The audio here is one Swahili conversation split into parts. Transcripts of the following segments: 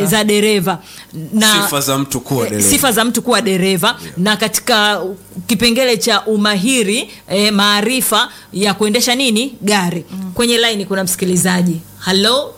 eh, za dereva na sifa za mtu kuwa eh, dereva. sifa za mtu kuwa dereva na katika kipengele cha umahiri eh, maarifa ya kuendesha nini gari kwenye laini kuna msikilizaji halo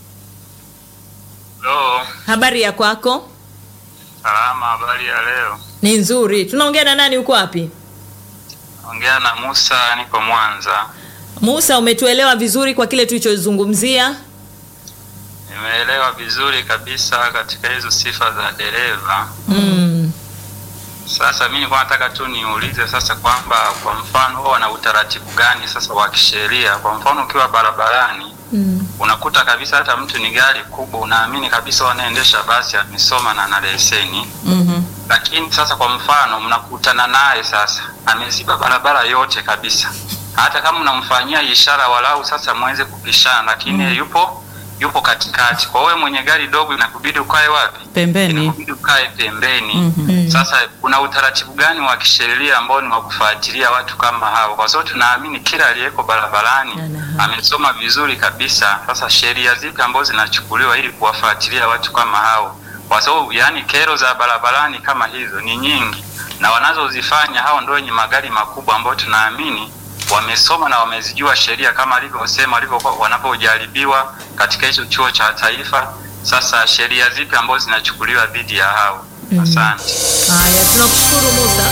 Halo, habari ya kwako salama, habari ya leo? ni nzuri tunaongea na nani uko wapi Ongea na Musa, niko Mwanza. musa umetuelewa vizuri kwa kile tulichozungumzia Nimeelewa vizuri kabisa katika hizo sifa za dereva. mm. Sasa mimi nilikuwa nataka tu niulize sasa kwamba kwa mfano wao wana utaratibu gani sasa wa kisheria? Kwa mfano ukiwa barabarani Mm. unakuta kabisa hata mtu ni gari kubwa, unaamini kabisa wanaendesha basi amesoma na ana leseni mm lakini sasa kwa mfano mnakutana naye sasa ameziba barabara yote kabisa hata kama unamfanyia ishara walau sasa mweze kupishana lakini mm. yupo yupo katikati kwa wewe mwenye gari dogo inakubidi ukae wapi Pembeni. inakubidi ukae pembeni Mhm. sasa kuna utaratibu gani wa kisheria ambao ni wa kufuatilia watu kama hao kwa sababu tunaamini kila aliyeko barabarani Ana haki. amesoma vizuri kabisa sasa sheria zipi ambazo zinachukuliwa ili kuwafuatilia watu kama hao kwa sababu yani kero za barabarani kama hizo ni nyingi na wanazozifanya hao ndio wenye magari makubwa ambao tunaamini wamesoma na wamezijua sheria kama alivyosema walivyokuwa wanapojaribiwa katika hicho chuo cha taifa sasa sheria zipi ambazo zinachukuliwa dhidi ya hao asante haya tunakushukuru musa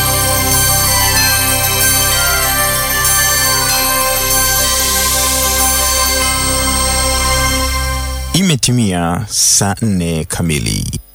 Imetimia saa nne kamili.